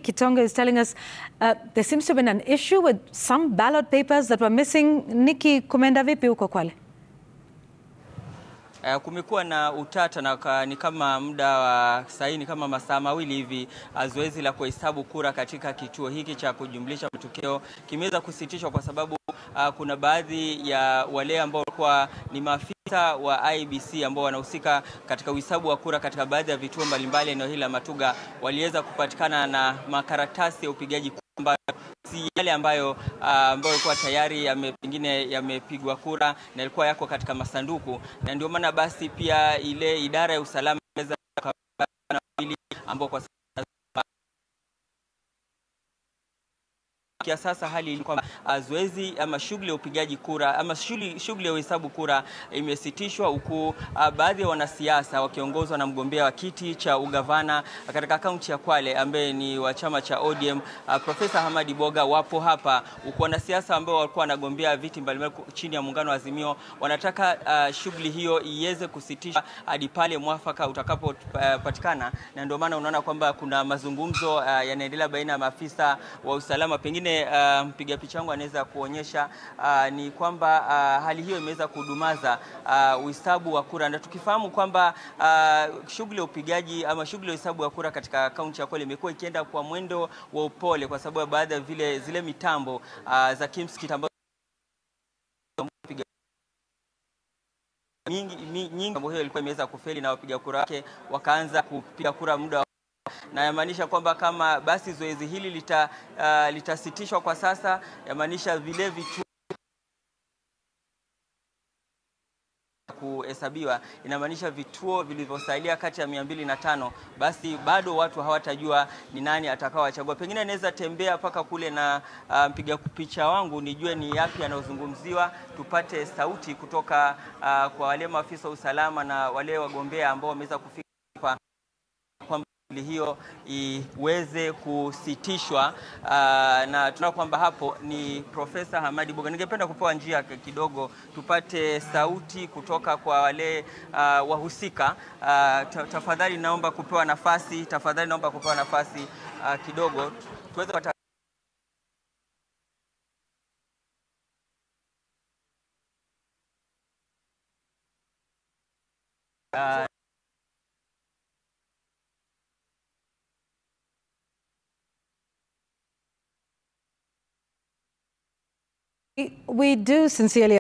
Nick Kitonga is telling us uh, there seems to have been an issue with some ballot papers that were missing. Nikki, kumeenda vipi huko Kwale? Uh, kumekuwa na utata na ka, ni kama muda wa saini kama masaa mawili hivi, zoezi la kuhesabu kura katika kituo hiki cha kujumlisha matokeo kimeweza kusitishwa kwa sababu uh, kuna baadhi ya wale ambao walikuwa ni maafisa wa IBC ambao wanahusika katika uhesabu wa kura katika baadhi ya vituo mbalimbali eneo hili la Matuga waliweza kupatikana na makaratasi ya upigaji kura ambayo si yale ambayo uh, ambayo yalikuwa tayari yame, pengine yamepigwa kura na yalikuwa yako katika masanduku, na ndio maana basi pia ile idara ya usalama ambao kwa ya sasa hali ni kwamba zoezi ama shughuli ya upigaji kura ama shughuli shughuli ya uhesabu kura imesitishwa, huku uh, baadhi ya wanasiasa wakiongozwa na mgombea wa kiti cha ugavana katika kaunti ya Kwale ambaye ni wa chama cha ODM uh, Profesa Hamadi Boga wapo hapa, huku wanasiasa ambao walikuwa wanagombea viti mbalimbali chini ya muungano wa Azimio wanataka uh, shughuli hiyo iweze kusitishwa hadi pale mwafaka utakapopatikana, uh, na ndio maana unaona kwamba kuna mazungumzo uh, yanaendelea baina ya maafisa wa usalama pengine mpiga um, picha wangu anaweza kuonyesha uh, ni kwamba uh, hali hiyo imeweza kudumaza uhesabu uh, wa kura, na tukifahamu kwamba uh, shughuli ya upigaji ama shughuli ya uhesabu wa kura katika kaunti ya Kwale imekuwa ikienda kwa mwendo wa upole kwa sababu ya baadhi ya vile zile mitambo uh, za KIMSKIT ambazo nyingi nyingi hiyo ilikuwa imeweza kufeli na wapiga kura wake wakaanza kupiga kura muda na yamaanisha kwamba kama basi zoezi hili lita, uh, litasitishwa kwa sasa, yamaanisha vile vitu kuhesabiwa inamaanisha vituo vilivyosalia kati ya mia mbili na tano basi bado watu hawatajua ni nani atakaowachagua. Pengine naweza tembea mpaka kule na uh, mpiga picha wangu nijue ni yapi yanayozungumziwa, tupate sauti kutoka uh, kwa wale maafisa wa usalama na wale wagombea ambao wameweza kufika kwamba hiyo iweze kusitishwa. Uh, na tunaona kwamba hapo ni Profesa Hamadi Boga. Ningependa kupewa njia kidogo tupate sauti kutoka kwa wale uh, wahusika. Uh, tafadhali naomba kupewa nafasi, tafadhali naomba kupewa nafasi uh, kidogo tuweze kupata uh, We do sincerely